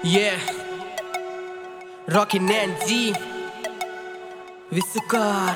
Yeah. Rocky Nancy. विस्कार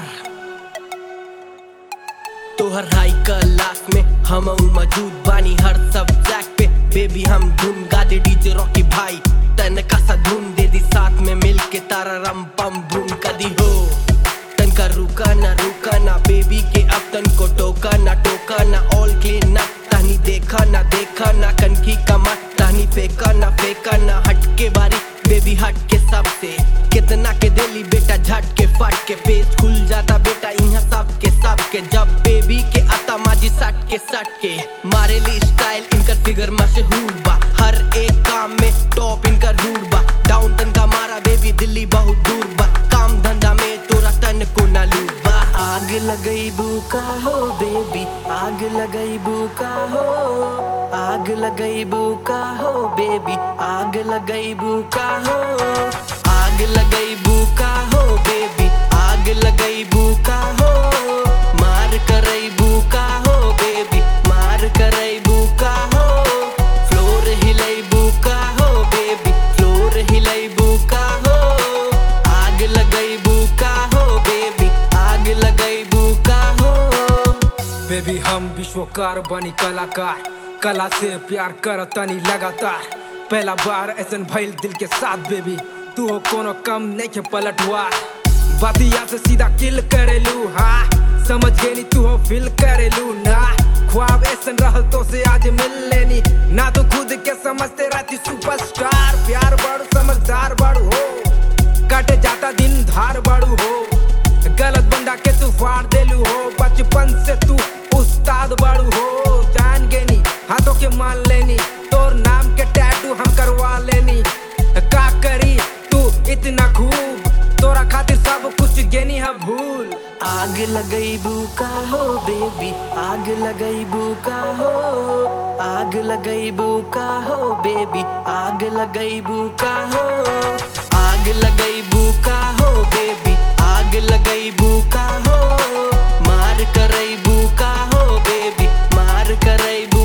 तोहर हाई class में हम मौजूद बानी हर सब्जेक्ट पे बेबी हम धुन गा दे डीजे रॉकी भाई तन का सा धुन दे दी साथ में मिल के तारा रम पम धुन कदी हो तन का रुका ना रुका ना बेबी के अब तन को टोका ना टोका ना ऑल क्लीन ना तानी देखा ना देखा ना कनकी कमा तानी फेंका ना फेंका ना हट के बारी बेबी हट के सबसे कितना के दिली बेटा झट के फट के पेज खुल जाता बेटा यहाँ सब के सब के जब बेबी के आता माजी सट के सट के मारे ली स्टाइल इनकर फिगर मशहूर बा हर एक काम में टॉप इनका रूट बा डाउन तन का मारा बेबी दिल्ली बहुत दूर बा काम धंधा में तोरा तन को ना लूट बा आग लगई बुका हो बेबी आग लगई बुका हो आग लगई बुका हो बेबी आग लगई बुका हो आग लगई बुका हो बेबी आग लगई बुका हो मार करई बुका हो बेबी मार करई बुका हो फ्लोर हिलई बुका हो बेबी फ्लोर हिलई बुका हो आग लगई बुका हो बेबी आग लगई बुका हो बेबी हम विश्वकार बनी कलाकार कला से प्यार कर तनी लगातार पहला बार ऐसन भइल दिल के साथ बेबी तू हो कोनो कम नहीं के पलटवा बातिया से सीधा किल करेलू हाँ समझ गई नी तू हो फील करेलू ना ख्वाब ऐसन रहल तो से आज मिल लेनी ना तो खुद के समझते रहती सुपरस्टार प्यार बड़ू समझदार बड़ू हो कट जाता दिन धार बड़ू हो गलत बंदा के तू फाड़ देलू हो बचपन से तू उस्ताद बड़ू हो जान गेनी हाथों के मान लेनी तोर नाम के टैटू हम करवा लेनी का करी तू इतना खूब तोरा खातिर सब कुछ गेनी है भूल आग लगई बुका हो बेबी आग लगई बुका हो आग लगई बुका हो बेबी आग लगई बुका हो आग लगई बुका हो बेबी आग लगई बुका हो मार करई बुका हो बेबी मार करई